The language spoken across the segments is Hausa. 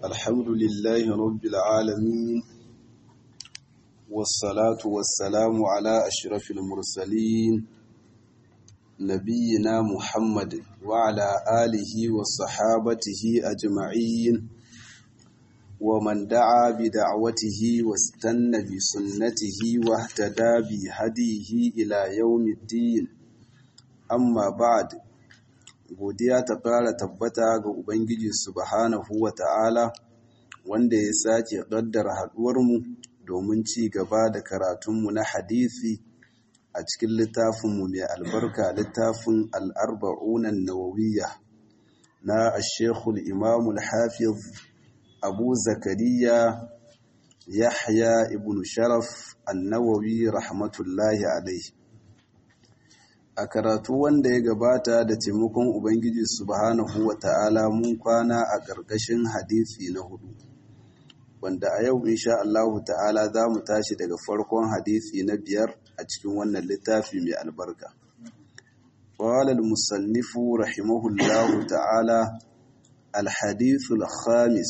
الحمد لله رب العالمين والصلاة والسلام على أشرف المرسلين نبينا محمد وعلى آله وصحابته أجمعين ومن دعا بدعوته واستنى بسنته واهتدى بهديه إلى يوم الدين amma ba'ad godiya ta fara tabbata ga ubangiji subhanahu wa ta'ala wanda ya sake ƙaddara haɗuwarmu domin ci gaba da karatunmu na hadisi a cikin littafinmu mai albarka littafin al'arba'unan nawawiyya na ashekul imamul hafiz abu zakariya yahya ibn sharaf annawawi rahmatullahi alaihi a karatu wanda ya gabata da taimakon Ubangiji subhanahu wa ta'ala mun kwana a ƙarƙashin hadisi na hudu wanda a yau insha Allahu ta'ala za mu tashi daga farkon hadisi na biyar a cikin wannan littafi mai albarka قال المصنف رحمه الله تعالى الحديث الخامس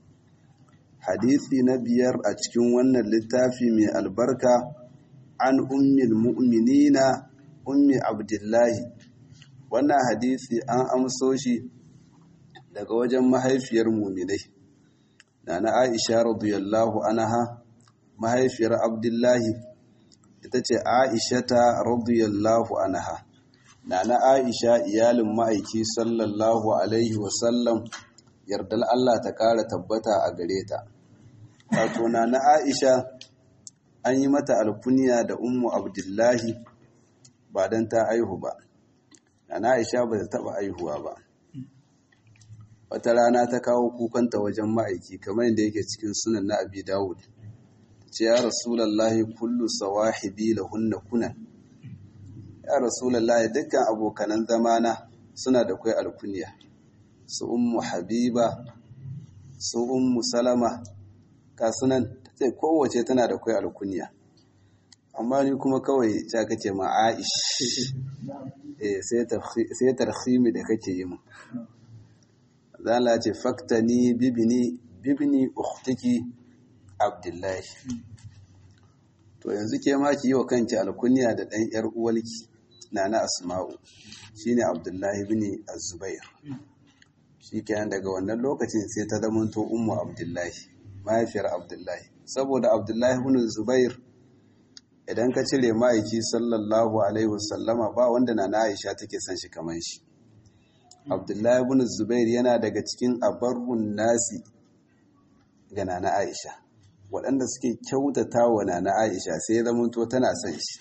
حديثي نبير أتكون ون اللتافي من البركة عن أم المؤمنين ummi abdullahi wannan hadisi an amso shi daga wajen mahaifiyar muminai na na aisha radiyallahu anha mahaifiyar abdullahi ita ce aisha ta radiyallahu anha na na aisha iyalin ma'aiki sallallahu alaihi wasallam yardal Allah ta kara tabbata a gare ta wato na na aisha an yi mata alkuniya da ummu abdullahi ba don ta aihu ba ana aisha ba ta taba aihuwa ba wata rana ta kawo kukanta wajen ma'aiki kamar yadda yake cikin sunan na abi dawud ce ya rasulallahi kullu sawahibi lahunna kunan ya rasulallahi dukkan abokanan zamana suna da kai alkunya su ummu habiba su ummu salama kasunan ta ce kowace tana da kai alkunya amma ni kuma kawai ta kace ma aish eh sai tarhimi da kake yi mu zala ce faktani bibini bibini ukhtiki abdullahi to yanzu ke ma ki yi wa kanki alkunya da dan yar uwalki nana asma'u shine abdullahi ibn az-zubair shikenan daga wannan lokacin sai ta zamanto ummu abdullahi mahaifiyar abdullahi saboda abdullahi ibn zubair idan ka cire ma'aiki sallallahu alaihi wasallama ba wanda na na aisha take son shi kamar shi abdullahi ibn zubair yana daga cikin abarrun nasi ga nana aisha waɗanda suke kyautata wa nana aisha sai zamanto tana son shi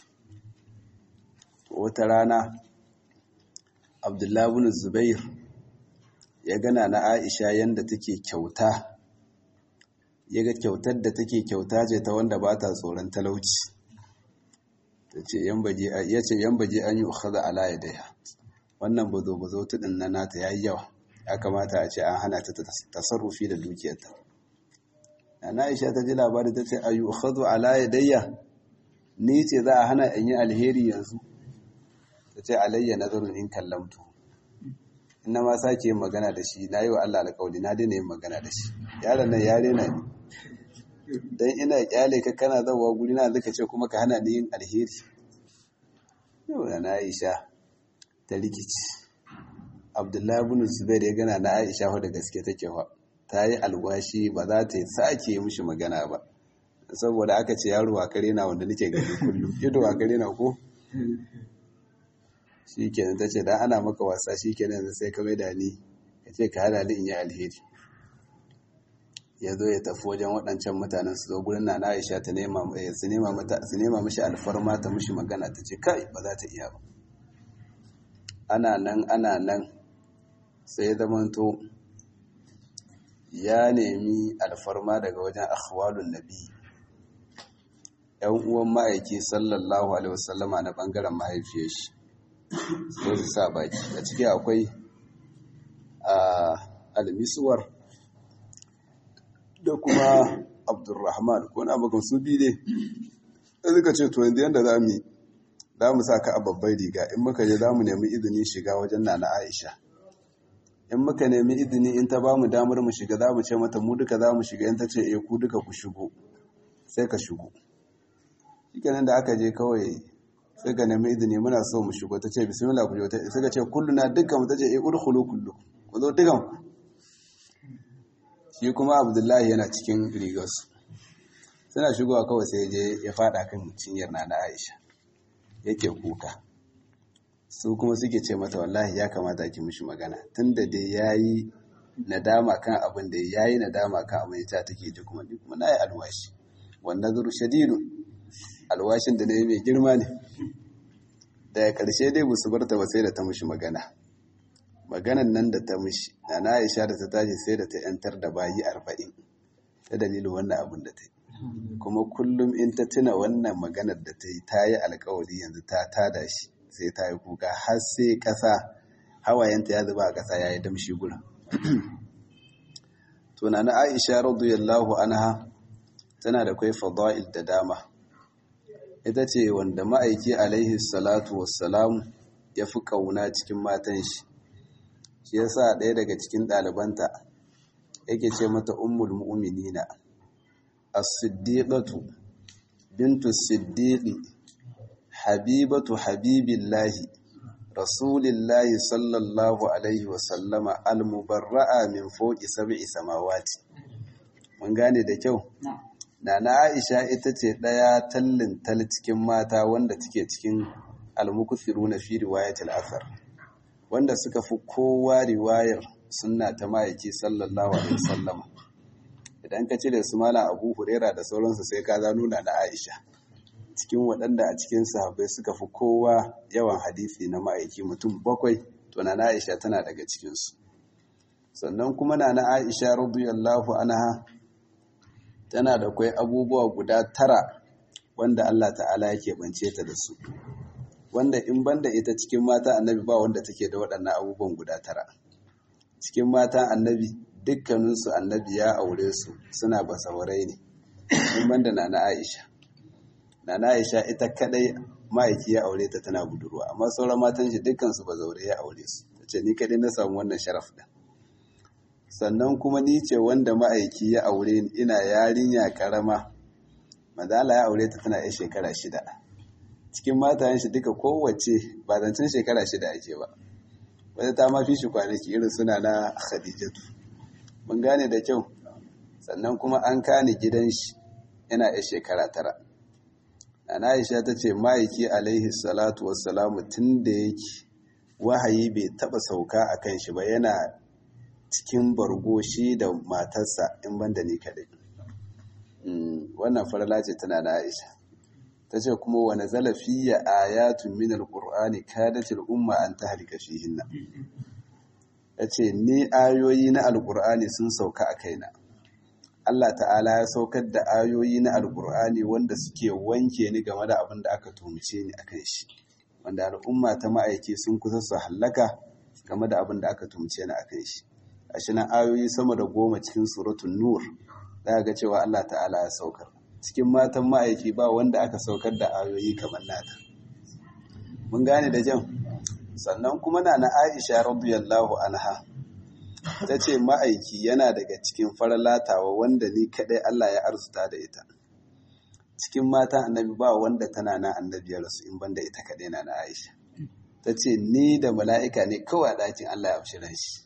wata rana abdullahi ibn zubair ya gana na aisha yadda take kyauta ya ga kyautar da take kyauta ce ta wanda ba ta tsoron talauci ya ce yan baje an yi ukhada ala ya daya wannan bazo bazo tudin na nata yayi yawa ya kamata a ce an hana ta tasarrufi da dukiyarta ana Aisha ta ji labari ta ce ayu ukhadu ala ya daya ni ce za a hana in yi alheri yanzu ta ce alayya nazarun in kallamtu ina ma sake yin magana da shi na yi wa Allah alƙawli na daina yin magana da shi yaron nan yare na ne don ina kyale ka kana zawa guri na zaka ce kuma ka hana ni yin alheri yau da na aisha ta rikici abdullahi ibn zubair ya gana na aisha da gaske take fa ta yi alwashi ba za ta sake mishi magana ba saboda aka ce yaro a kare na wanda nake gani kullum ido a kare na ko shikenan tace dan ana maka wasa shikenan sai ka mai da ni kace ka hana ni in yi alheri ya zo ya tafi wajen waɗancan mutanen su zo gurin na Aisha ta nema su nema mata su nema mishi alfarma ta mishi magana ta ce kai ba za ta iya ba ana nan ana nan sai zamanto ya nemi alfarma daga wajen akhwalun nabi yan uwan ma'aiki sallallahu alaihi wasallama na bangaren mahaifiyar shi so su sa baki a ciki akwai al-miswar da kuma abdurrahman ko na bakan su bi ne da suka ce to yanzu yadda za mu za mu sa ka a babbar riga in muka je za mu nemi izinin shiga wajen nana aisha in muka nemi izini in ta ba mu damar mu shiga za mu ce mata mu duka za mu shiga in ta ce eh ku duka ku shigo sai ka shigo shikenan da aka je kawai sai ka nemi izini muna so mu shigo ta ce bismillah ku je sai ka ce kulluna dukkan mu ta ce eh udkhulu kullu ku zo dukan ku shi kuma abdullahi yana cikin rigarsu suna shigowa kawai sai je ya fada kan cinyar na na aisha yake kuka su kuma suke ce mata wallahi ya kamata ki mishi magana tunda dai yayi nadama kan abin da yayi nadama kan abin da take ji kuma ni kuma nayi alwashi wannan zuru shadidu alwashin da nayi mai girma ne daga karshe dai busu barta ba sai da ta mishi magana maganan nan da ta mishi na na Aisha da ta tashi sai da ta yantar da bayi arba'in ta dalilin wannan abin da ta yi kuma kullum in ta tuna wannan maganar da ta yi ta yi alkawari yanzu ta tada shi sai ta yi kuka har sai ƙasa hawayenta ya zuba a ƙasa ya yi damshi gurin tuna na aisha radiyallahu anha tana da kwai fada'il da dama ita ce wanda ma'aiki alaihi salatu wassalamu ya fi ƙauna cikin matan shi shi yasa ɗaya daga cikin ɗalibanta yake ce mata ummul mu'minina as-siddiqatu bintu siddiqi habibatu habibillahi rasulillahi sallallahu alaihi wasallama al-mubarra'a min fawqi sab'i samawati mun gane da kyau Nana Aisha ita ce ɗaya tallin tal cikin mata wanda take cikin al-mukthiruna fi riwayatil athar wanda suka fi kowa riwayar sunna ta ma'aiki sallallahu alaihi wasallama idan ka cire su mala abu hurera da sauransu sai ka za nuna na aisha cikin waɗanda a cikin sahabbai suka fi kowa yawan hadisi na ma'aiki mutum bakwai to na aisha tana daga cikinsu sannan kuma na na aisha radiyallahu anha tana da kwai abubuwa guda tara wanda Allah ta'ala yake bance ta da su wanda in banda ita cikin mata annabi ba wanda take da waɗannan abubuwan guda tara cikin mata annabi dukkaninsu annabi ya aure su suna basawarai ne in banda nana Aisha nana Aisha ita kadai ma'aiki ya aure ta tana budurwa amma sauran matan shi dukkansu bazaure ya aure su tace ni kadai na samu wannan sharaf din sannan kuma ni ce wanda ma'aiki ya aure ni ina yarinya karama madala ya aure ta tana 'yan shekara shida cikin matayen shi duka kowace ba zancen shekara shida ake ba wadda ta mafi shi kwanaki irin suna na khadijatu mun gane da kyau sannan kuma an kane gidan shi yana 'yan shekara tara ana aisha ta ce ma'aiki alaihi salatu wassalamu tun da yake wahayi bai taba sauka a kan shi ba yana cikin bargo shi da matarsa in banda ni kaɗai wannan farla ce tana na aisha ta ce kuma wani zalafiya ayatun min alƙur'ani kadatil umma an ta halika fihinna ta ce ni ayoyi na alƙur'ani sun sauka a kaina Allah ta'ala ya saukar da ayoyi na alƙur'ani wanda suke wanke ni game da abin da aka tumce ni akan shi wanda al'umma ta ma'aiki sun kusa su hallaka game da abin da aka tumce ni akan shi a shi nan ayoyi sama da goma cikin suratun nur za ga cewa Allah ta'ala ya saukar cikin matan ma'aiki ba wanda aka saukar da ayoyi kamar nata mun gane da jan sannan kuma na na aisha radiyallahu anha ta ce ma'aiki yana daga cikin faralatawa wanda ni kadai Allah ya arzuta da ita cikin matan annabi ba wanda tana na annabi ya rasu in banda ita kadai na na aisha ta ce ni da mala'ika ne kawai a ɗakin Allah ya fi shi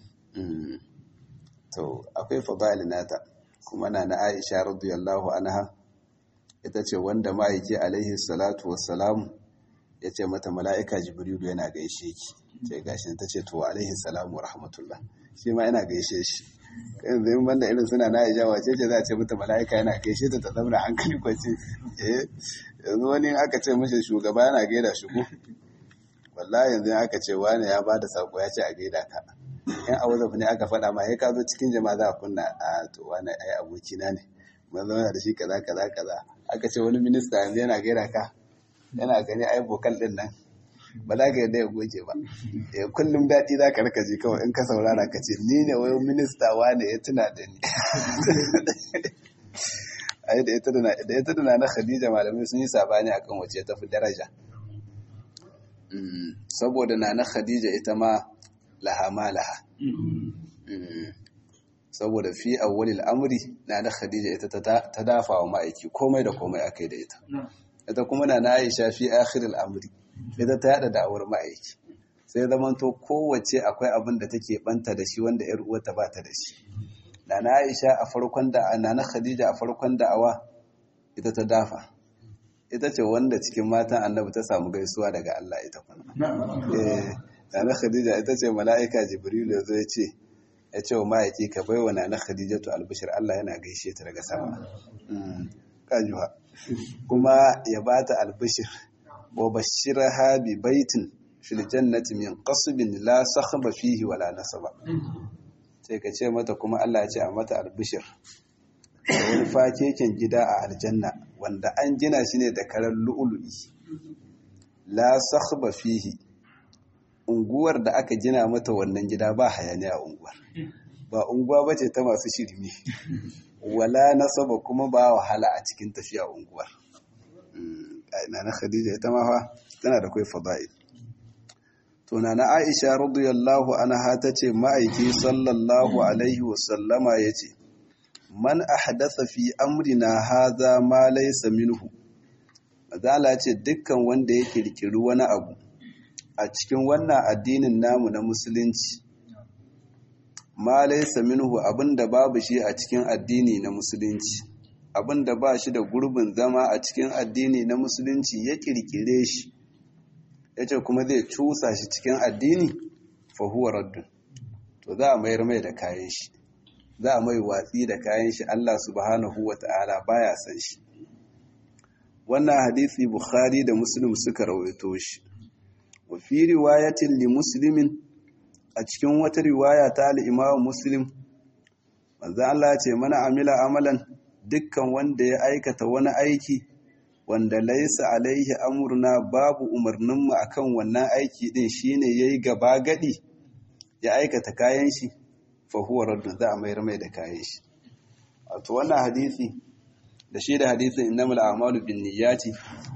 to akwai fadali nata kuma na na Aisha radiyallahu anha ita ce wanda ma'aiki alaihi salatu wassalam ya ce mata mala'ika jibrilu yana gaishe ki ce gashi ta ce to alaihi salamu rahmatullah shi ma yana gaishe shi kan zai banda irin suna na Aisha wace ce za a ce mata mala'ika yana gaishe ta ta zama hankali kwace eh yanzu wani aka ce mishi shugaba yana gaida shi ko wallahi yanzu aka ce wani ya bada sako ya ce a gaida ka in a wazaf ne aka faɗa ma ya ka zo cikin jama'a za a kunna a to wani ai abokina ne mun zauna da shi kaza kaza kaza aka ce wani minista yanzu yana gaira ka yana gani ai bokal din nan ba za ka yadda ya goge ba eh kullum daɗi za ka rika ji kawai in ka saurara ka ce ni ne wai minista wane ya tuna da ni ai da ita da ita da na Khadija malamai sun yi sabani akan wace ta fi daraja saboda na na Khadija ita ma laha ma laha saboda fi awwalil amri na na khadija ita ta dafa wa ma'aiki komai da komai akai da ita ita kuma na na aisha fi akhiril amri ita ta yada da'awar ma'aiki sai zaman to kowace akwai abin da take banta da shi wanda yar uwarta ba ta da shi na na aisha a farkon da na na khadija a farkon da'awa ita ta dafa ita ce wanda cikin matan annabi ta samu gaisuwa daga Allah ita kuma eh na na khadija ita ce mala'ika jibril ya zo ya ce ya ce wa ma'aiki ka bai wa nana khadijatu albishir Allah yana gaishe ta daga sama kajuwa kuma ya ba ta albishir wa bashiraha bi baitin fil jannati min qasbin la sakhba fihi wala nasaba sai ka ce mata kuma Allah ya ce a mata albishir da wani fakeken gida a aljanna wanda an gina shi ne da karar lu'ulu'i la sakhba fihi unguwar da aka gina mata wannan gida ba hayaniya a unguwar ba unguwa ba ce ta masu shirme wala nasaba kuma ba wahala a cikin tafiya unguwar na na khadija ita ma fa tana da kai fada'il to na na aisha radiyallahu anha tace ma'aiki sallallahu alaihi wa sallama yace man ahdatha fi amrina hadha ma laysa minhu mazala ce dukkan wanda ya kirkiri wani abu a cikin wannan addinin namu na musulunci ma laysa minhu abinda babu shi a cikin addini na musulunci abinda ba shi da gurbin zama a cikin addini na musulunci ya kirkire shi yace kuma zai cusa shi cikin addini fa huwa raddun to za a mayar mai da kayan shi za a mai watsi da kayan shi Allah subhanahu wata'ala baya san shi wannan hadisi bukhari da muslim suka rawaito shi wa fi riwayatin li muslimin a cikin wata riwaya ta al-imam muslim manzo Allah ya ce mana amila amalan dukkan wanda ya aikata wani aiki wanda laisa alaihi amurna babu umarninmu akan wannan aiki din shine yayi gaba gadi ya aikata kayan shi fa huwa raddun za a mayar mai da kayan shi wato wannan hadisi da shi da hadisin innamal a'malu binniyati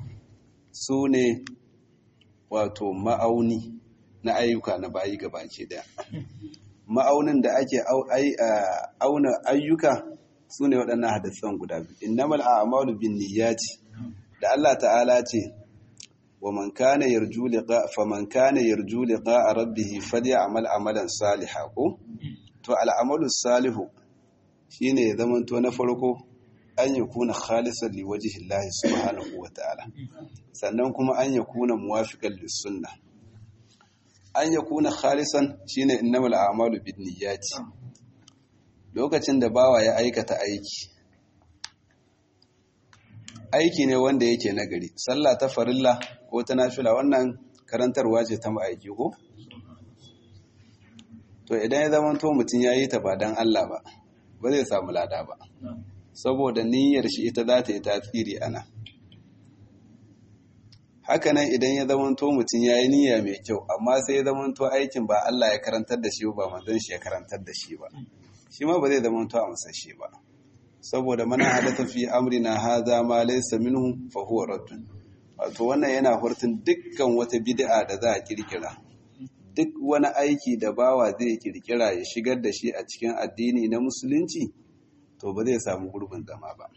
sune wato ma'auni na ayyuka na bayi gabaki daya ma'aunin da ake auna ayyuka sune waɗannan hadisan guda biyu innamal a'malu binniyati da Allah ta'ala ce wa man kana yarju liqa faman kana yarju liqa rabbih falyamal amalan salihan ko to al'amalu salihu shine ya zamanto na farko an ya kuna khalisan liwajihin lahi subhanahu wa ta'ala sannan kuma an ya kuna muwafiƙan lissunna an ya kuna khalisan shine innamal a'malu binniyati lokacin da bawa ya aikata aiki aiki ne wanda yake nagari sallah ta farilla ko ta nafila wannan karantarwa ce ta ma'aiki ko to idan ya zama to mutum ya yi ta ba don Allah ba ba zai samu lada ba saboda niyyar shi ita za ta yi tasiri ana hakanan idan ya zama to mutum ya yi niyya mai kyau amma sai ya zama to aikin ba Allah ya karantar da shi ba manzon shi ya karantar da shi ba shi ma ba zai zama to a musashe ba saboda mana hadatha fi amrina hadha ma laysa minhu fa huwa raddun wato wannan yana hurtun dukkan wata bid'a da za a kirkira duk wani aiki da bawa zai kirkira ya shigar da shi a cikin addini na musulunci to ba zai samu gurbin zama ba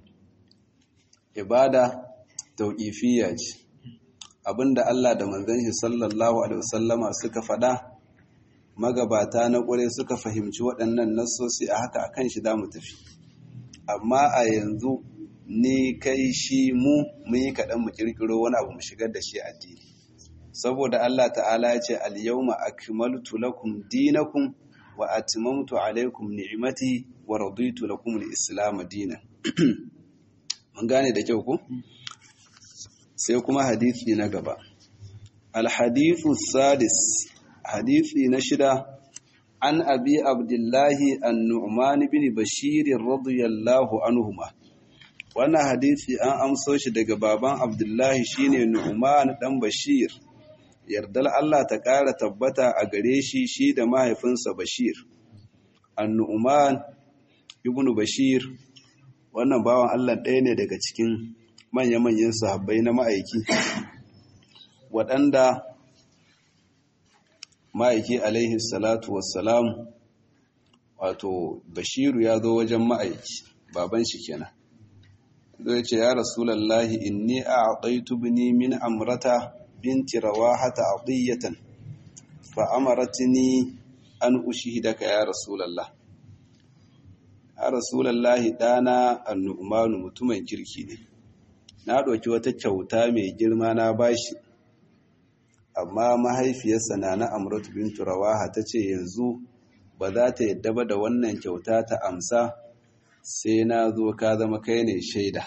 ibada tauqifiyya ce abinda Allah da manzon shi sallallahu alaihi wasallama suka faɗa magabata na ƙure suka fahimci waɗannan nassosi a haka akan shi zamu tafi amma a yanzu ni kai shi mu mun yi kaɗan mu kirkiro wani abu mu shigar da shi addini saboda Allah ta'ala ya ce al-yawma akmaltu lakum dinakum wa atmamtu alaykum ni'mati wa raditu lakum al-islam dinan mun gane da kyau ko sai kuma hadisi na gaba al-hadithu sadis hadisi na shida an abi abdullahi an-nu'man bin bashir radiyallahu anhuma wannan hadisi an amso shi daga baban abdullahi shine nu'man dan bashir yardar Allah ta ƙara tabbata a gare shi shi da mahaifinsa Bashir. Annu'uman ibn Bashir wannan bawan Allah ɗaya ne daga cikin manya-manyan sahabbai na ma'aiki waɗanda ma'aiki alaihi salatu wassalam wato bashiru ya zo wajen ma'aiki baban shi kenan zai ce ya rasulallahi inni a aqaitu bini min amrata binti rawahata adiyatan fa amaratni an ushhidaka ya rasulallah ya rasulallahi dana annu'manu mutumin kirki ne na ɗauki wata kyauta mai girma na bashi amma mahaifiyarsa na na amratu bintu rawaha ta ce yanzu ba za ta yadda ba da wannan kyauta ta amsa sai na zo ka zama kai ne shaida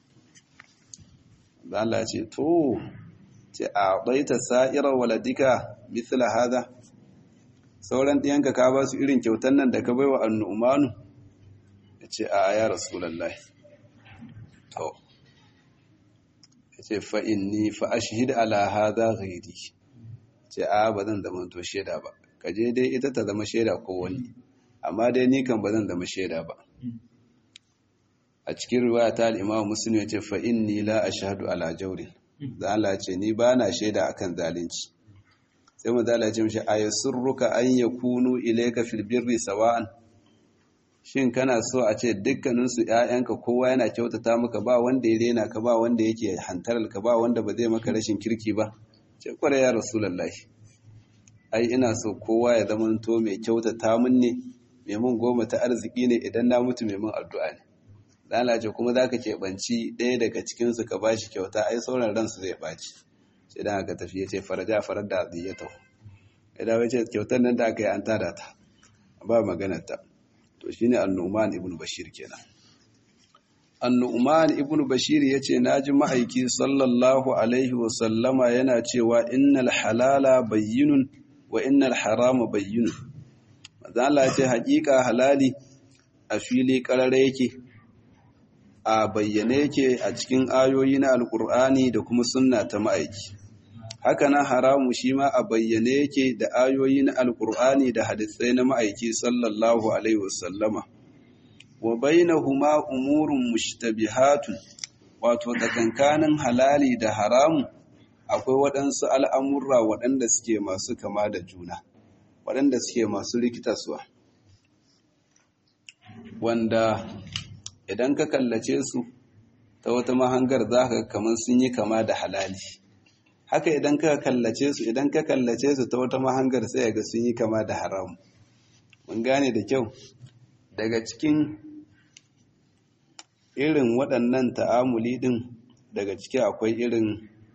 Allah ce to ce a ɗaita sa'irar waladika mithla hada sauran ɗiyanka ka ba su irin kyautan nan da ka bai wa annu'umanu ya ce a ya rasulallah to ya ce fa'inni fa'ashihid ala hada ghairi ce a ba zan zama to shaida ba ka je dai ita ta zama shaida ko wani amma dai ni kan ba zan zama shaida ba a cikin riwaya ta al-Imam Muslim yace fa inni la ashhadu ala jawrin da Allah ce ni ba na shaida akan zalunci sai manzo Allah ya ce mishi ayasurruka an yakunu ilayka fil birri sawa'an shin kana so a ce dukkanin su ƴaƴanka kowa yana kyautata maka ba wanda ya rena ka ba wanda yake hantaral ka ba wanda ba zai maka rashin kirki ba ce kware ya rasulullahi ai ina so kowa ya zamanto mai kyautata mun ne mai mun goma ta arziki ne idan na mutu mai mun addu'a ne lalace kuma za ka keɓanci ɗaya daga cikinsu ka ba shi kyauta ai sauran ransu zai ɓaci sai dan aka tafi ya ce faraja farar da ya taho idan wace kyautar nan da aka yi an tada ta ba maganarta to shi ne annu'uman ibn bashir kenan annu'uman ibn bashir ya ce na ji ma'aiki sallallahu alaihi wasallama yana cewa innal halala bayyinun wa innal harama bayyinun mazala ce haƙiƙa halali a fili ƙarare yake a bayyane yake a cikin ayoyi na alkur'ani da kuma sunna ta ma'aiki haka nan haramu shi ma a bayyane yake da ayoyi na alkur'ani da hadisai na ma'aiki sallallahu alaihi wasallama wa bainahuma umurun mushtabihatun wato tsakankanin halali da haramu akwai waɗansu al'amurra waɗanda suke masu kama da juna waɗanda suke masu rikitaswa wanda idan ka kallace su ta wata mahangar za ka kamar sun yi kama da halali haka idan ka kallace su idan ka kallace su ta wata mahangar sai ga sun yi kama da haram mun gane da kyau daga cikin irin waɗannan ta'amuli ɗin daga ciki akwai irin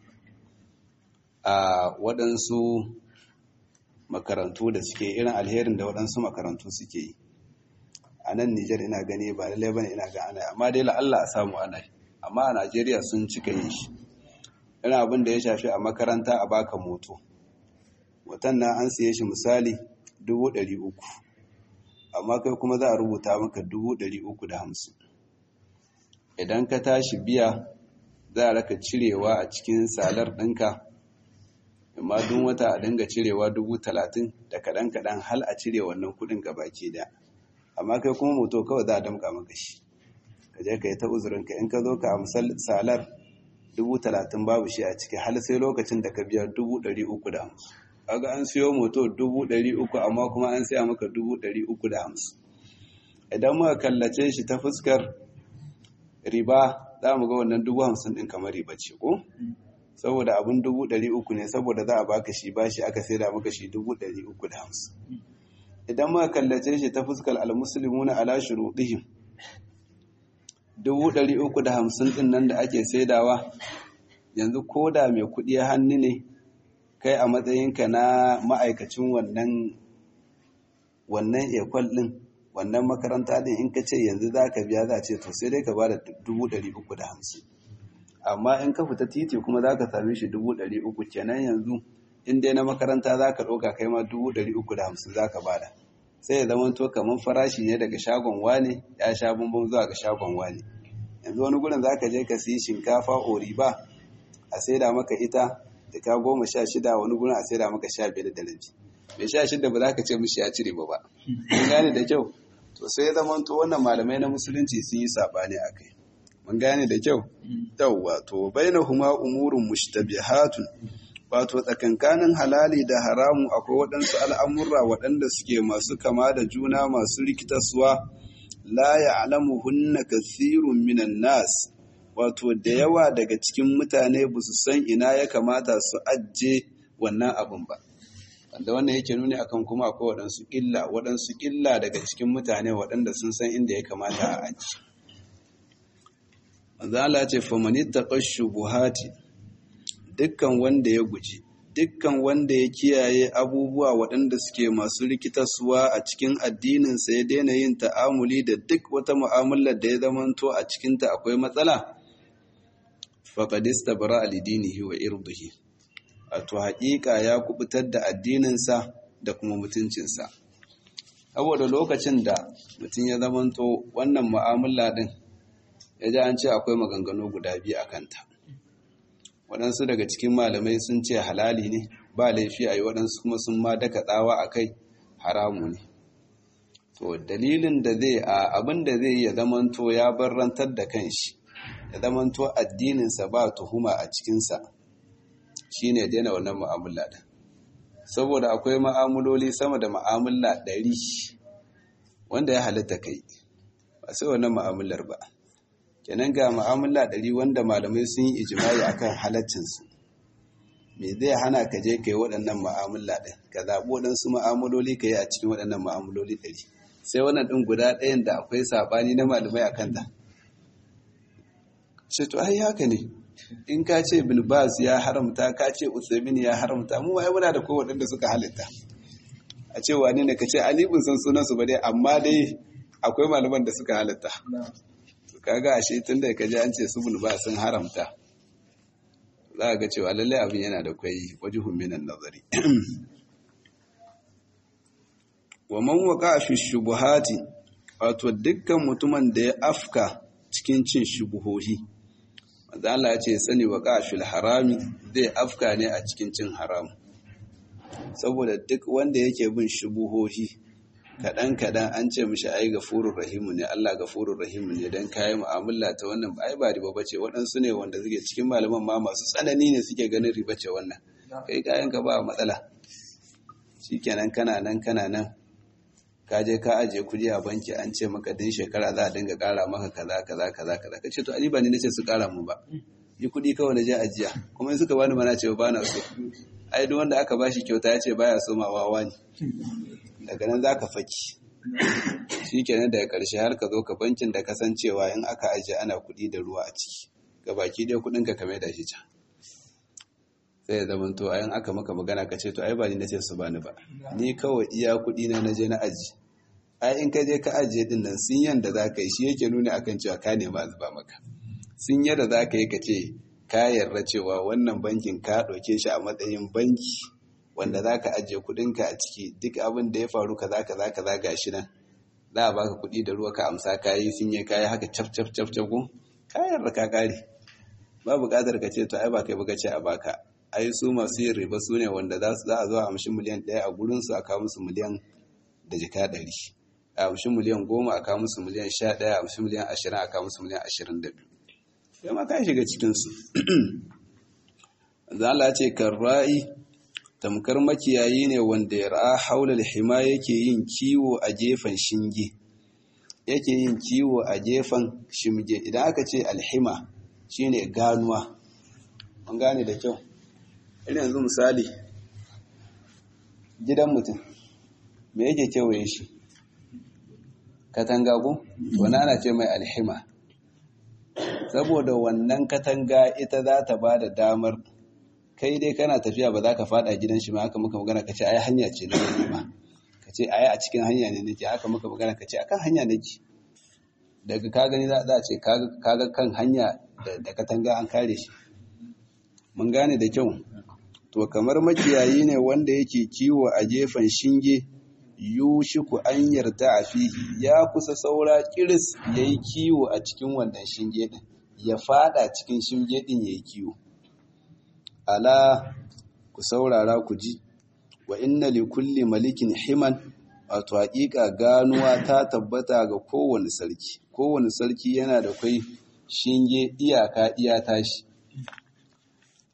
a waɗansu makarantu da suke irin alherin da waɗansu makarantu suke yi a nan Nijar ina gani ba lallai bane ina ga ana amma dai Allah a samu ana amma a Najeriya sun cika yin shi ina abin da ya shafi a makaranta a baka moto watan nan an siye shi misali dubu ɗari uku amma kai kuma za a rubuta maka dubu ɗari uku da hamsin idan ka tashi biya za a raka cirewa a cikin salar ɗinka amma duk wata a dinga cirewa dubu talatin da kaɗan-kaɗan hal a cire wannan kuɗin gabaki daya amma kai kuma moto kawai za a damka maka shi ka je ka yi ta uzurinka in ka zo ka amsal salar dubu talatin babu shi a ciki har sai lokacin da ka biya dubu ɗari uku da hamsin kaga an siyo moto dubu ɗari uku amma kuma an siya maka dubu ɗari uku da hamsin idan muka kallace shi ta fuskar riba za mu ga wannan dubu hamsin ɗin kamar riba ce ko saboda abin dubu ɗari uku ne saboda za a baka shi bashi aka saida maka shi dubu ɗari uku da hamsin idan muka kallace shi ta fuskar almuslimuna ala shurudihim dubu ɗari uku da hamsin ɗin nan da ake saidawa yanzu ko da mai kuɗi hannu ne kai a matsayinka na ma'aikacin wannan wannan ekwal ɗin wannan makaranta ɗin in ka ce yanzu za ka biya za a ce to sai dai ka ba da dubu ɗari uku da hamsin amma in ka fita titi kuma za ka same shi dubu ɗari uku kenan yanzu in dai na makaranta za ka ɗauka kai ma dubu ɗari uku da hamsin za ka bada sai ya zama to kamar farashi ne daga shagon wane ya sha bambam zuwa ga shagon wane yanzu wani gurin za ka je ka siyi shinkafa oriba a saida maka ita da ka goma sha shida wani gurin a saida maka sha biyar da rabi mai sha shida ba za ka ce mishi ya cire ba ba mun gane da kyau to sai ya zama to wannan malamai na musulunci sun yi saɓani a kai mun gane da kyau yawwa to bainahuma umurun mushtabihatun wato tsakankanin halali da haramu akwai waɗansu al'amurra waɗanda suke masu kama da juna masu rikitaswa la ya'lamuhunna kathirun minan nas wato da yawa daga cikin mutane ba su san ina ya kamata su ajje wannan abin ba wanda wannan yake nuni akan kuma akwai waɗansu illa waɗansu illa daga cikin mutane waɗanda sun san inda ya kamata a aji manzo Allah ce famani taqashubuhati dukkan wanda ya guji dukkan wanda ya kiyaye abubuwa waɗanda suke masu rikitarsuwa a cikin addininsa ya daina yin ta'amuli da duk wata mu'amalar da ya zamanto a cikinta akwai matsala faƙadista bara alidinihi wa irduhi wato haƙiƙa ya kubutar da addininsa da kuma mutuncinsa saboda lokacin da mutum ya zamanto wannan mu'amala ɗin ya ji an ce akwai maganganu guda biyu a kanta waɗansu daga cikin malamai sun ce halali ne ba laifi a yi waɗansu kuma sun ma daka tsawa a kai haramu ne to dalilin da zai a abin da zai ya zamanto ya barrantar da kanshi ya zamanto addininsa ba tuhuma a cikinsa shine daina wannan mu'amala ɗin saboda akwai ma'amuloli sama da ma'amala ɗari wanda ya halitta kai ba sai wannan ma'amular ba kenan ga mu'amala ɗari wanda malamai sun yi ijimai akan halaccinsu me zai hana ka je ka yi waɗannan mu'amala ɗin ka zaɓi waɗansu mu'amaloli ka yi a cikin waɗannan mu'amaloli ɗari sai wannan ɗin guda ɗayan da akwai saɓani na malamai a kanta ce to ai haka ne in ka ce bilbas ya haramta ka ce usaimin ya haramta mu ai muna da ko waɗanda suka halitta a ce wani ne ka ce alibin san sunansu ba dai amma dai akwai malaman da suka halitta kaga ashe tun da kaji an ce subul ba sun haramta za ga cewa lallai abin yana da kwai wajihun minan nazari wa man waqa fi shubuhati wato dukkan mutumin da ya afka cikin cin shubuhohi manzo Allah ya ce sani waqa fil harami zai afka ne a cikin cin haram saboda duk wanda yake bin shubuhohi kaɗan-kaɗan an ce mishi ai gafurur rahimu ne Allah gafurur rahimu ne don kayi mu'amala ta wannan ai ba riba bace waɗansu ne wanda suke cikin malaman ma masu tsanani ne suke ganin riba ce wannan kai kayan ka ba matsala shikenan kana nan kana nan ka je ka aje kuɗi a banki an ce maka din shekara za a dinga ƙara maka kaza kaza kaza kaza kace to ali ba ni nace su ƙara mu ba yi kuɗi kawai na je ajiya kuma in suka bani mana ce ba na so ai duk wanda aka bashi kyauta ya ce baya so ma wawa ne daga nan za ka faki shi kenan daga ƙarshe har ka zo ka bankin da kasancewa in aka ajiye ana kuɗi da ruwa a ciki ga baki ɗaya kuɗin ka kame da shi can sai ya zama to ayan aka maka magana ka ce to ai ba ni na ce su bani ba ni kawai iya kuɗi na naje na aji ai in ka je ka ajiye din nan sun yanda za ka yi shi yake nuna akan cewa ka nema a zuba maka sun yadda za ka yi ka ce ka yarda cewa wannan bankin ka ɗauke shi a matsayin banki wanda za ka ajiye kudinka a ciki duk abin da ya faru kaza kaza kaza ga shi nan za a baka kudi da ruwa ka amsa kayi sun yi kayi haka cap cap cap cap kun kayar da ka kare ba buƙatar ka ce to ai ba kai buga ce a baka ai su masu yin riba su ne wanda za su za a zo a amshi miliyan ɗaya a gurin su a kawo musu miliyan da jika ɗari a amshi miliyan goma a kawo musu miliyan sha ɗaya a amshi miliyan ashirin a kawo musu miliyan ashirin da biyu sai ma ka shiga cikinsu zala ce kan ra'i tamkar makiyayi ne wanda ya ra'a haular hima yake yin kiwo a gefen shinge yake yin kiwo a gefen shimge idan aka ce alhima shine ganuwa an gane da kyau irin yanzu misali gidan mutum me yake kewaye shi katanga ko wani ana ce mai alhima saboda wannan katanga ita za ta ba da damar kai dai kana tafiya ba za ka fada gidan shi ma haka muka magana ka ce ai hanya ce na gani ma ka ce ai a cikin hanya ne nake haka muka magana ka ce akan hanya nake daga ka gani za a ce kaga kan hanya da katanga an kare shi mun gane da kyau to kamar makiyayi ne wanda yake kiwo a gefen shinge yushiku an yarda a fihi ya kusa saura kiris yayi kiwo a cikin wannan shinge din ya fada cikin shinge din yayi kiwo ala ku saurara ku ji wa inna li kulli malikin himan wato haƙiƙa ganuwa ta tabbata ga kowane sarki kowane sarki yana da kai shinge iyaka iya tashi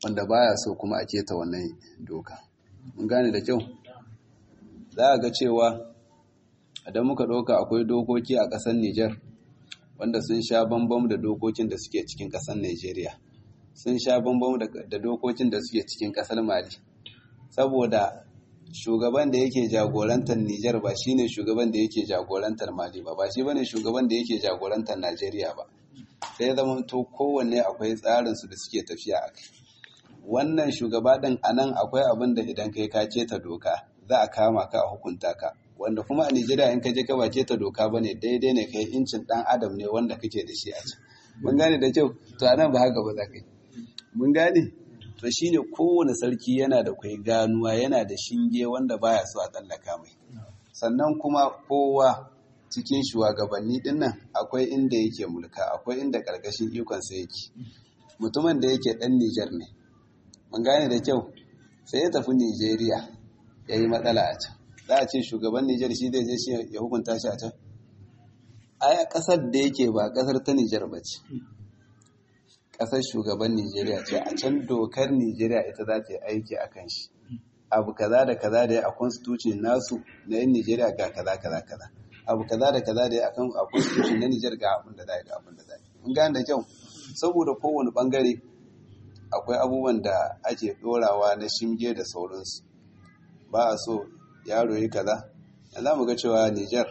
wanda baya so kuma a keta wannan doka mun gane da kyau za a ga cewa idan muka ɗauka akwai dokoki a ƙasar Nijar wanda sun sha bambam da dokokin da suke cikin ƙasar Najeriya sun sha bambam da dokokin da suke cikin ƙasar Mali saboda shugaban da yake jagorantar Nijar ba shine shugaban da yake jagorantar Mali ba ba shi bane shugaban da yake jagorantar Najeriya ba sai zama to kowanne akwai tsarin su da suke tafiya a kai wannan shugaba din anan akwai abin da idan kai ka keta doka za a kama ka a hukunta ka wanda kuma a Nijeriya in ka je ka ba keta doka bane daidai ne kai incin dan adam ne wanda kake da shi a can mun gane da kyau to anan ba haka ba za ka yi mun gane to shine kowane sarki yana da kwai ganuwa yana da shinge wanda baya so a tsallaka mai sannan kuma kowa cikin shugabanni din nan akwai inda yake mulka akwai inda karkashin ikonsa yake mutumin da yake dan Nijar ne mun gane da kyau sai ya tafi Nijeriya ya yi matsala a can za a ce shugaban Nijar shi zai je shi ya hukunta shi a can ai kasar da yake ba kasar ta Nijar ba ce ƙasar shugaban Nijeriya ce a can dokar Nijeriya ita za ta yi aiki a kan shi abu kaza da kaza da ya a constitution nasu na yin Nijeriya ga kaza kaza kaza abu kaza da kaza da ya akan a constitution na Nijar ga abin da za ga abin da za mun gane da kyau saboda kowane bangare akwai abubuwan da ake dorawa na shinge da sauransu ba a so yaro yi kaza za mu ga cewa Nijar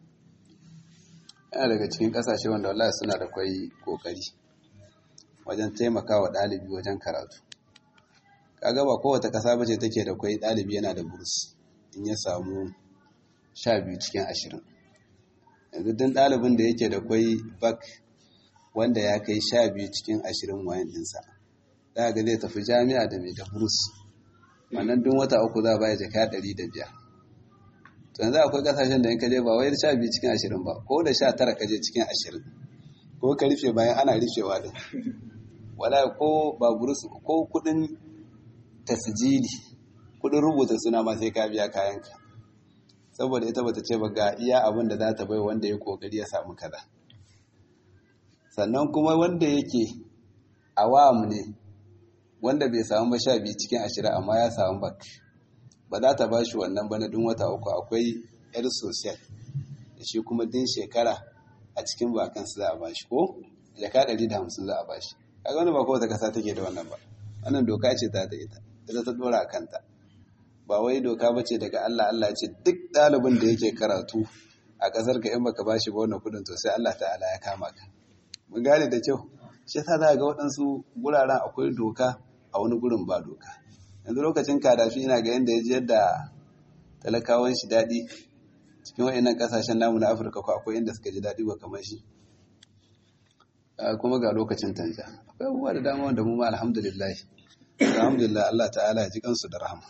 yana daga cikin kasashe wanda wallahi suna da kwai kokari wajen taimakawa ɗalibi wajen karatu kaga ba kowace ƙasa bace take da kwai ɗalibi yana da burs in ya samu sha biyu cikin ashirin yanzu duk ɗalibin da yake da kwai bak wanda ya kai sha biyu cikin ashirin wayan ɗinsa za ga zai tafi jami'a da mai da burs wannan duk wata uku za a baya jaka ɗari da biyar to yanzu akwai ƙasashen da in ka je ba wai sha biyu cikin ashirin ba ko da sha tara ka je cikin ashirin ko ka rufe bayan ana rufewa din wala ko baburus ko kudin tasjili kudin rubuta suna ma sai ka biya kayanka saboda ita bata ce ba ga iya abin da za ta bai wanda ya kokari ya samu kaza sannan kuma wanda yake awam ne wanda bai samu ba sha biyu cikin ashirin amma ya samu bak ba za ta ba shi wannan ba na dun wata uku akwai yar sosiyal da shi kuma din shekara a cikin bakansu za a ba shi ko jaka ɗari da hamsin za a ba shi kaga wani ba kowace kasa take da wannan ba wannan doka ce ta da ita ita ta dora a kanta ba wai doka ba ce daga Allah Allah ce duk ɗalibin da yake karatu a ƙasar ka in baka bashi ba wannan kuɗin to sai Allah ta'ala ya kama ka mun gane da kyau shi yasa za ga waɗansu guraren akwai doka a wani gurin ba doka yanzu lokacin kadafi ina ga yanda ya ji yadda talakawan shi daɗi cikin wa'annan ƙasashen namu na Afirka ko akwai inda suka ji daɗi ba kamar shi kuma ga lokacin tanja akwai abubuwa da dama wanda mu ma alhamdulillah alhamdulillah Allah ta'ala ya ji kansu da rahama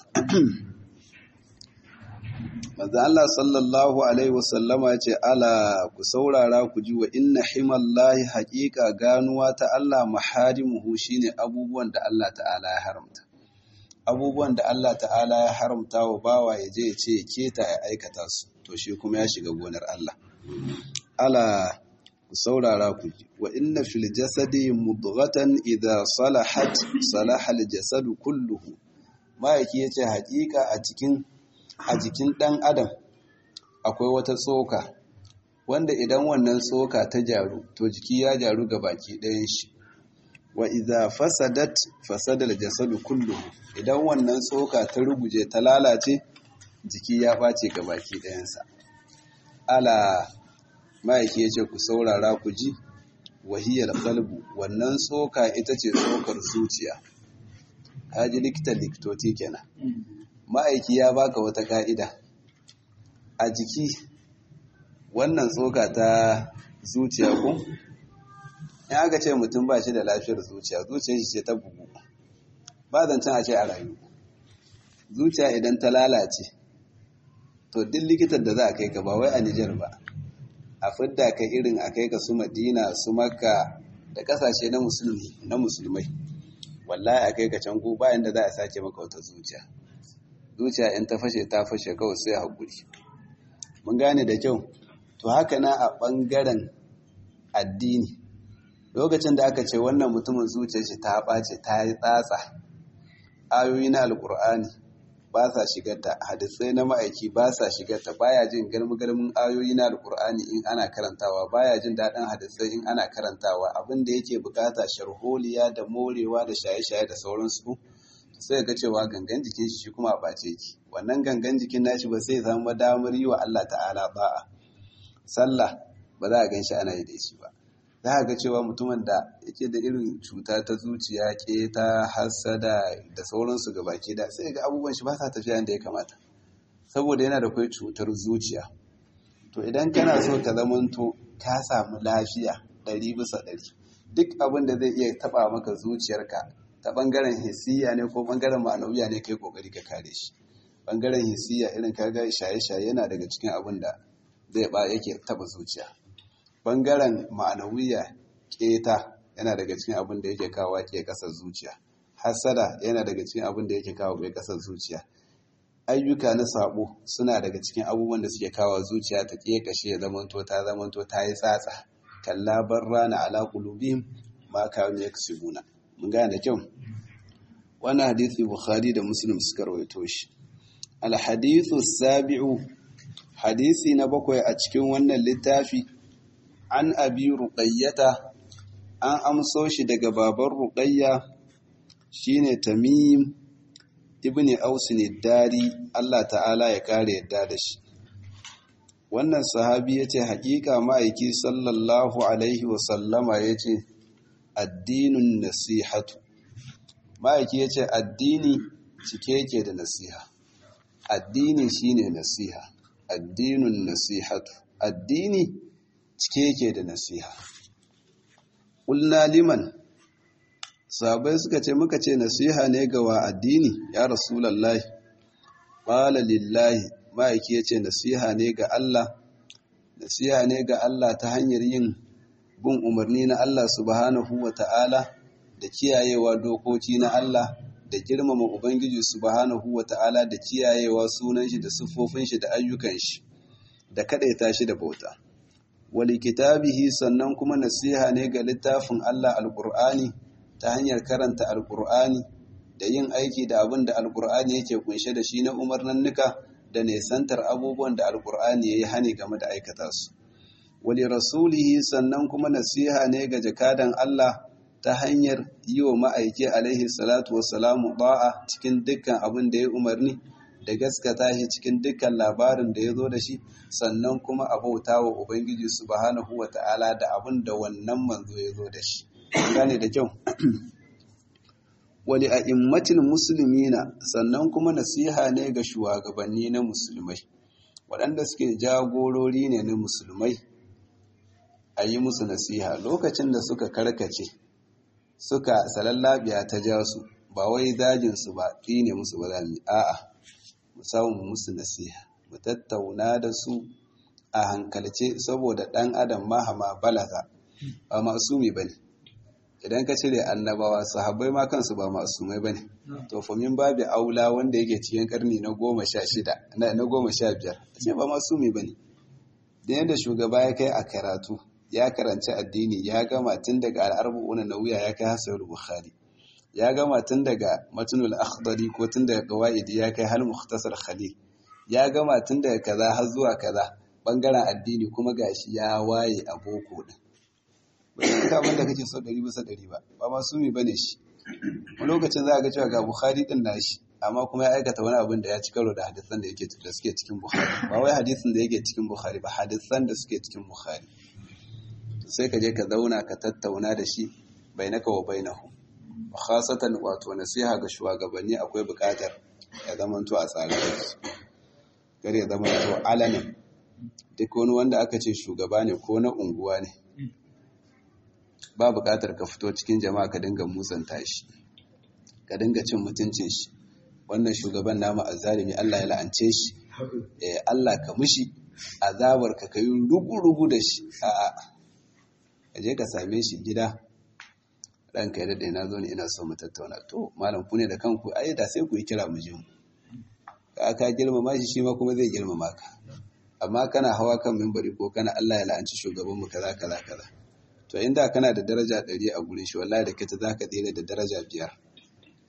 manzo Allah sallallahu alaihi wasallama ce ala ku saurara ku ji wa inna himallahi haqiqa ganuwa ta Allah maharimuhu shine abubuwan da Allah ta'ala ya haramta abubuwan da Allah ta'ala ya haramta wa bawa ya je ya ce ya keta ya aikata su to shi kuma ya shiga gonar Allah ala ku saurara ku ji wa inna fil jasadi mudghatan idha salahat salaha al jasadu kulluhu ma'aiki yace haƙiƙa a cikin a jikin ɗan adam akwai wata tsoka wanda idan wannan tsoka ta jaru to jiki ya jaru ga baki ɗayan shi wa idza fasadat fasada al jasadu kulluhu idan wannan tsoka ta ruguje ta lalace jiki ya ɓace ga baki ɗayansa ala ma'aiki ya ce ku saurara ku ji wahiyar kalbu wannan tsoka ita ce tsokar zuciya haji likita likitoci kenan ma'aiki ya baka wata ka'ida a jiki wannan tsoka ta zuciya ku in aka ce mutum ba shi da lafiyar zuciya zuciya shi ce ta bugu ba zancen a ce a rayu zuciya idan ta lalace to duk likitan da za a kai ka ba wai a Nijar ba a fidda ka irin a kai ka su Madina su Makka da kasashe na musulmi na musulmai wallahi a kai ka can ko bayan da za a sake maka wata zuciya zuciya in ta fashe ta fashe kawai sai hakuri mun gane da kyau to haka na a bangaren addini lokacin da aka ce wannan mutumin zuciyar shi ta ɓace ta yi tsatsa ayoyi na alkur'ani ba sa shigarta hadisai na ma'aiki ba sa shigarta baya jin galmi-galmin ayoyi na alkur'ani in ana karantawa baya jin daɗin hadisai in ana karantawa abin da yake bukata sharholiya da morewa da shaye-shaye da sauransu sai ga cewa gangan jikin shi kuma a ɓace ki wannan gangan jikin nashi ba sai zama damar yi wa Allah ta'ala ba'a sallah ba za a gan shi ana yi da shi ba za a ga cewa mutumin da yake da irin cuta ta zuciya ke ta hasada da sauransu ga baki da sai ga abubuwan shi ba sa tafiya yadda ya kamata saboda yana da kai cutar zuciya to idan kana so ka zamanto ka samu lafiya ɗari bisa ɗari duk abin da zai iya taɓa maka zuciyarka ta ɓangaren hisiya ne ko ɓangaren ma'anawiya ne kai ƙoƙari ka kare shi ɓangaren hisiya irin kaga shaye-shaye yana daga cikin abin da zai ba yake taɓa zuciya bangaren ma'anawiya keta yana daga cikin abin da yake kawo ke kasar zuciya hasada yana daga cikin abin da yake kawo ke kasar zuciya ayyuka na sabo suna daga cikin abubuwan da suke kawo zuciya ta kashe ya zamanto ta zamanto ta yi tsatsa kalla barrana ala qulubihim ma kanu yaksubuna mun gane da kyau wannan hadisi bukhari da muslim suka rawaito shi al hadithu sabi'u hadisi na bakwai a cikin wannan littafi an abi ruqayyata an amso shi daga baban ruqayya shine tamim ibn aus dari Allah ta'ala ya kare yadda da shi wannan sahabi yace hakika ma'aiki sallallahu alaihi wa sallama yace addinun nasihatu ma'aiki yace addini cike yake da nasiha addini shine nasiha addinun nasihatu addini cike yake da nasiha ƙulna liman sabai suka ce muka ce nasiha ne ga wa addini ya rasulallahi ƙwala lillahi ma'aiki ya ce nasiha ne ga Allah nasiha ne ga Allah ta hanyar yin bin umarni na Allah subhanahu wa ta'ala da kiyayewa dokoki na Allah da girmama Ubangiji subhanahu wa ta'ala da kiyayewa sunan shi da siffofin shi da ayyukan shi da kaɗaita shi da bauta. wali kitabihi sannan kuma nasiha ne ga littafin Allah alƙur'ani ta hanyar karanta alƙur'ani da yin aiki da abin da alƙur'ani yake kunshe da shi na umarnannuka da nesantar abubuwan da alƙur'ani ya yi hani game da aikata su wali rasulihi sannan kuma nasiha ne ga jakadan Allah ta hanyar yi wa ma'aiki alaihi salatu wassalamu ba'a cikin dukkan abin da ya umarni da gaskata shi cikin dukkan labarin da ya zo da shi sannan kuma a bauta wa Ubangiji subhanahu wa ta'ala da abin da wannan manzo ya zo da shi. Gane da kyau. Wali a immatin musulmina sannan kuma nasiha ne ga shugabanni na musulmai, waɗanda suke jagorori ne na musulmai a yi musu nasiha lokacin da suka karkace, suka salallabiya ta ja su, ba wai dajinsu ba, ne musu ba za mu a'a. mu samu musu nasiha mu tattauna da su a hankalce saboda ɗan adam mahama balaga ba masumi ba ne idan ka cire annabawa sahabbai ma kansu ba masumai ba ne to famin babu aula wanda yake cikin karni na goma sha shida na goma sha biyar ce ba masumi ba ne da yadda shugaba ya kai a karatu ya karanci addini ya gama tun daga al'arbu'una na wuya ya kai hasar bukhari ya gama tun daga matunul akhdari ko tun daga qawaidi ya kai hal mukhtasar khalil ya gama tun daga kaza har zuwa kaza bangaren addini kuma gashi ya waye a boko din ba shi ka abin da kake so ɗari bisa ɗari ba ba ma sumi bane shi wani lokacin za a ga cewa ga bukhari din nashi amma kuma ya aikata wani abin da ya ci karo da hadisan da yake da suke cikin bukhari ba wai hadisin da yake cikin bukhari ba hadisan da suke cikin bukhari sai ka je ka zauna ka tattauna da shi bainaka wa bainahu khasatan wato nasiha ga shugabanni akwai buƙatar ya zamanto a tsare kar ya zamanto alamin duk wani wanda aka ce shugaba ne ko na unguwa ne ba buƙatar ka fito cikin jama'a ka dinga musanta shi ka dinga cin mutuncin shi wannan shugaban namu azzalimi Allah ya la'ance shi eh Allah ka mushi azabar ka kai rugu-rugu da shi a'a ka je ka same shi gida ranka ya daɗe na zo ne ina so mu tattauna to malam ku ne da kanku ai da sai ku yi kira mu je mu ka ka girmama shi shi ma kuma zai girmama ka amma kana hawa kan mimbari ko kana Allah ya la'anci shugaban mu kaza kaza kaza to inda kana da daraja ɗari a gurin shi wallahi da kaita zaka tsere da daraja biyar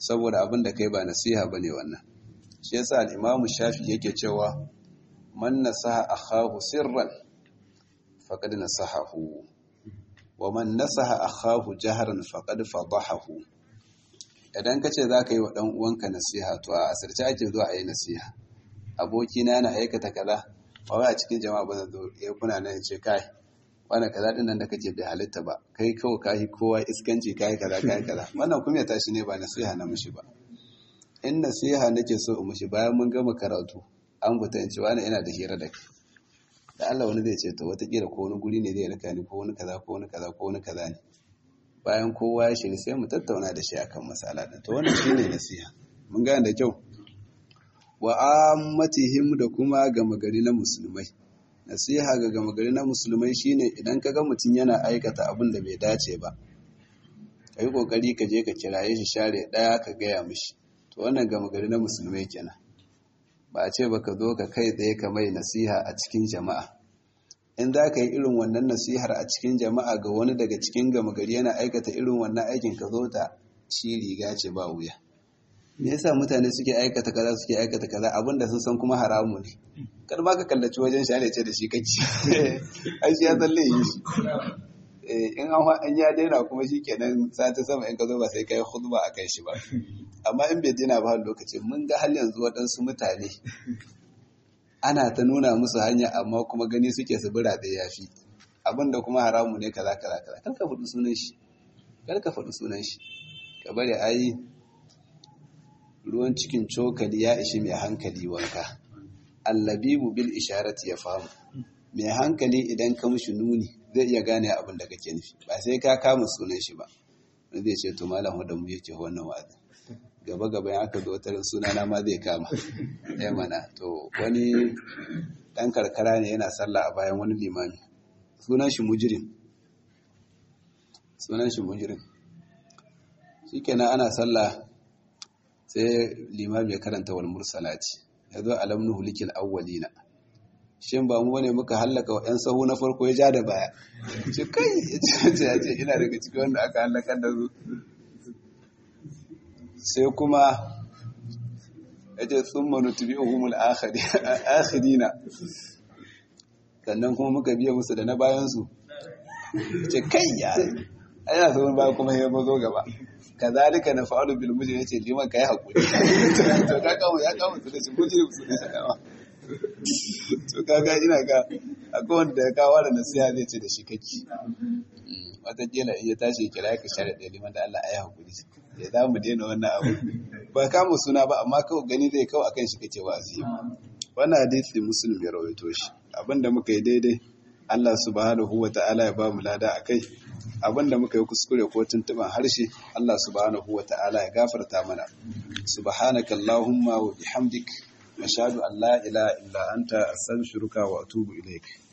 saboda abin da kai ba nasiha bane wannan shi yasa al-imamu shafi yake cewa man nasaha akhahu sirran faqad nasahahu wa man nasaha akhahu jahran faqad fadahahu idan kace zaka yi wa dan uwanka nasiha to a asirce ake zuwa a yi nasiha aboki na na aikata kaza ba a cikin jama'a ba zan zo ya kuna nan ce kai wani kaza din nan da kake bai halitta ba kai kawai kai kowa iskanci kai kaza kai kaza wannan kuma ya tashi ne ba nasiha na mushi ba in nasiha nake so in mushi bayan mun gama karatu an buta in ce wani ina da hira da kai da Allah wani zai ce to watakila ko wani guri ne zai raka ni ko wani kaza ko wani kaza ko wani kaza ne bayan kowa ya shiga sai mu tattauna da shi akan masala din to wannan shine nasiha mun gane da kyau wa ammatihim da kuma gama gari na musulmai nasiha ga gama gari na musulmai shine idan ka ga mutum yana aikata abin da bai dace ba ka yi kokari ka je ka kiraye shi share daya ka gaya mishi to wannan gama gari na musulmai kenan ba a ce ba ka zo ka kai tsaye ka mai nasiha a cikin jama'a in za ka yi irin wannan nasihar a cikin jama'a ga wani daga cikin gama gari yana aikata irin wannan aikin ka zo ta shi riga ce ba wuya me yasa mutane suke aikata kaza suke aikata kaza abinda sun san kuma haramu ne kar ba ka kallaci wajen shi ce da shi kake ai shi ya tsalle yi shi in an ya daina kuma shi kenan sati sama in ka zo ba sai kai khutba a kai shi ba amma in bai daina ba lokaci mun ga hal yanzu waɗansu mutane ana ta nuna musu hanya amma kuma gani suke su bira da yafi abinda kuma haramu ne kaza kaza kaza kar ka faɗi sunan shi kar ka faɗi sunan shi ka bari ai ruwan cikin cokali ya ishi mai hankali wanka allabibu bil isharati ya famu mai hankali idan ka mushi nuni zai iya gane abin da kake nufi ba sai ka kama sunan shi ba wani zai ce to malam wadda mu yake wannan wa'azi gaba gaba ya aka zo tarin sunana ma zai kama ya mana to wani dan karkara ne yana sallah a bayan wani limami sunan shi mujirin sunan shi mujirin shikenan ana sallah sai limami ya karanta wal mursalati ya zo alam nuhulikil awwalina shin ba mu ne muka hallaka wa 'yan sahu na farko ya ja da baya ce kai ya ce ya ce ina daga cikin wanda aka hallaka da su sai kuma ya ce sun manutu biyu humul akhirina sannan kuma muka biya musu da na bayansu ce kai ya ana sauran baya kuma ya mazo gaba kazalika na fa'alu bil mujrim yace liman kai hakuri to ka kawo ya kawo su da shi mujrim su da shakawa to kaga ina ga akwai wanda ya kawo da nasiha zai ce da shi kake wata kila iya tashi kira ka share da liman da Allah ayi hakuri ya za mu daina wannan abu ba kama suna ba amma kawai gani zai kawo akan shi kake wa'azi wannan hadisi muslim ya rawaito shi abinda muka yi daidai Allah subhanahu wa ta'ala ya ba mu lada akai abinda muka yi kuskure ko tuntuban harshe Allah subhanahu wa ta'ala ya gafarta mana subhanaka allahumma wa bihamdik nashhadu an la ilaha illa anta astaghfiruka wa atubu ilaik